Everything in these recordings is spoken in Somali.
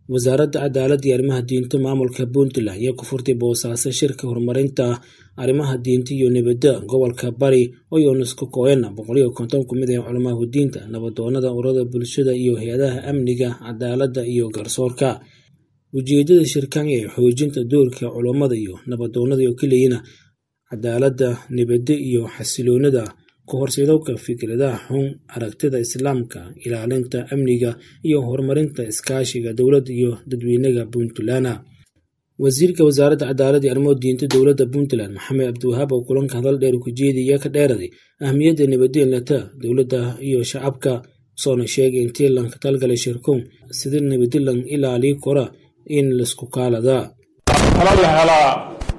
wasaaradda cadaaladda iyo arrimaha diinta maamulka puntland ayaa ku furtay boosaaso shirka horumarinta arrimaha diinta iyo nabadda gobolka bari oo yunesko koena boqol iyo konton ku mid ah culamaha diinta nabadoonada ururada bulshada iyo hay-adaha amniga cadaaladda iyo garsoorka ujeedada shirkan ee xoojinta doorka culammada iyo nabadoonada oo keliyana cadaaladda nabadda iyo xasiloonida ka horseedowka fikradaha xun aragtida islaamka ilaalinta amniga iyo horumarinta iskaashiga dowladda iyo dadweynaga puntland wasiirka wasaaradda cadaaladda iyo arrimaha diinta dowladda puntland maxamed cabdiwahaab oo kulanka hadal dheer ku jeediya ka dheeraday ahmiyadda nabadgelnata dowladda iyo shacabka soona sheegay intii lanka talgalay shirkuun sida nabadilan ilaalii kora in laisku kaaladaa talo la helaa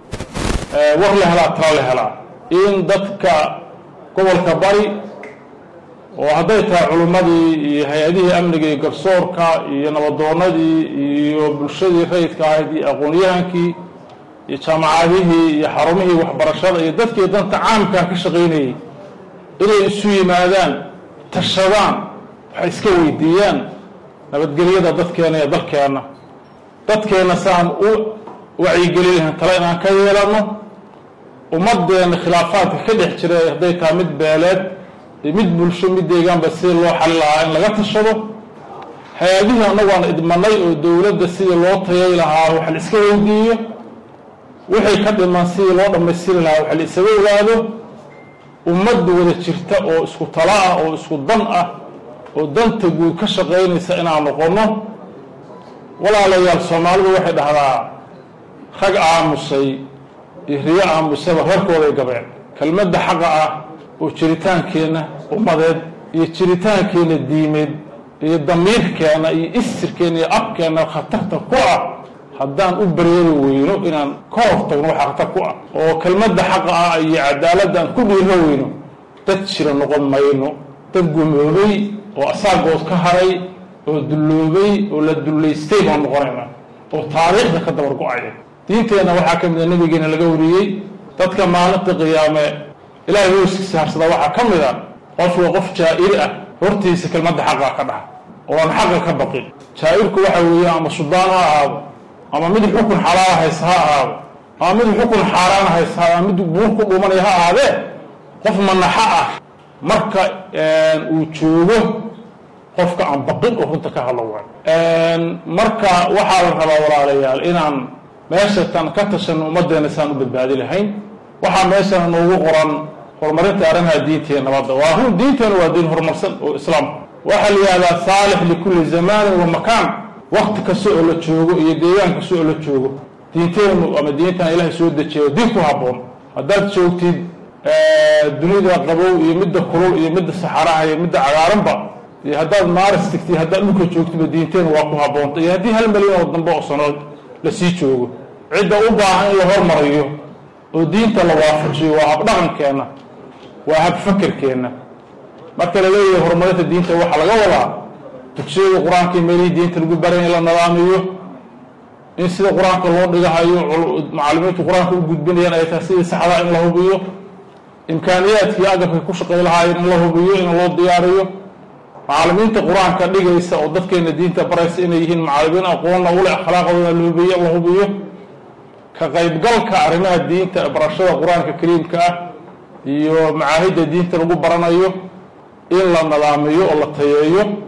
war la helaa talo la helaa in dadka gobolka bari oo hadday tahay culimmadii iyo hay-adihii amniga iyo garsoorka iyo nabadoonadii iyo bulshadii rayidka ahayd iyo aqoon-yahankii iyo jaamacadihii iyo xarumihii waxbarashada iyo dadkii danta caamkaa ka shaqaynayay inay isu yimaadaan tashadaan waxay iska weydiiyaan nabadgelyada dadkeena iyo dalkeenna dadkeenna saan u wacyigeli lahayn tale inaan ka yeelanno ummadeenna khilaafaadka ka dhex jira hadday tahay mid beeleed iyo mid bulsho mid deegaanba sida loo xali lahaa in laga tashado hay-adihii annagu aan idmanay oo dowladda sidii loo tayay lahaa wax la iska weydiiyo wixii ka dhiman sidii loo dhammaystiri lahaa wax la isaga ogaado ummadda wada jirta oo isku talo ah oo isku dan ah oo danta guud ka shaqaynaysa inaan noqonno walaalayaal soomaalidu waxay dhahdaa rag aamusay iyo riyo aamusaba reerkooday gabeen kelmadda xaqa ah oo jiritaankeenna ummadeed iyo jiritaankeenna diimeed iyo damiirkeenna iyo istirkeenna iyo abkeenna khatarta ku ah haddaan u bareeri weyno inaan ka hortagno waxa khatar ku ah oo kelmadda xaqa ah iyo cadaaladda aan ku dhiiro weyno dad jira noqon mayno dad gumoobay oo asaagood ka haray oo dulloobay oo la dullaystay baan noqonaynaa oo taariikhda ka dabar go-aya diinteenna waxaa ka mid a nabigeena laga wariyey dadka maalinta qiyaame ilaahay hooskiisa harsada waxaa ka mid a qofka qof jaa'ir ah hortiisa kelmadda xaqa ka dhaxa oo aan xaqa ka baqin jaa'irku waxa weeye ama sudaan ha ahaado ama mid xukun xalaala haysa ha ahaado ama mid xukun xaaraan haysa ama mid buur ku dhumanaya ha ahaadee qof manaxa ah marka uu joogo qofka aan baqin oo runta ka hadlo waay marka waxaa la rabaa walaalayaal inaan meeshatan ka tashanno ummaddeena saan u badbaadi lahayn waxaa meeshana noogu qoran horumarinta arrimaha diinteena nabadda waa run diinteena waa diin horumarsan oo islaamka waxaa la yihahdaa saalix likulli zamaanin wa makaan wakti kasta oo la joogo iyo deegaan kasta oo la joogo diinteenu ama diintan ilaahay soo dejiyo diin ku habboon haddaad joogtid dunida qabow iyo midda kulul iyo midda saxaraha iyo midda cagaaranba iyo haddaad maaris tigtid haddaad dhulka joogtiba diinteenu waa ku habboonta iyo haddii hal milyan oo dambe oo sanood lasii joogo cidda u baahan in la hormarayo oo diinta la waafajiyo waa habdhaqankeenna waa habfakerkeenna marka la leeyahay horumarinta diinta waxaa laga wadaa dugsiyada qur-aanka iyo meelihii diinta lagu baray in la nadaamiyo in sida qur-aanka loo dhigahayo macallimiintu qur-aanka u gudbinayaan ay tahay sidii saxdaa in la hubiyo imkaaniyaadkii agabkay ku shaqay lahaayeen in la hubiyo in loo diyaariyo macallimiinta qur-aanka dhigaysa oo dadkeena diinta baraysa inay yihiin macallimiin aqoonna ule akhlaaqdooda la hubiyo la hubiyo ka qaybgalka arrimaha diinta barashada qur-aanka kariimka ah iyo macaahidda diinta lagu baranayo in la nadaamiyo oo la tayeeyo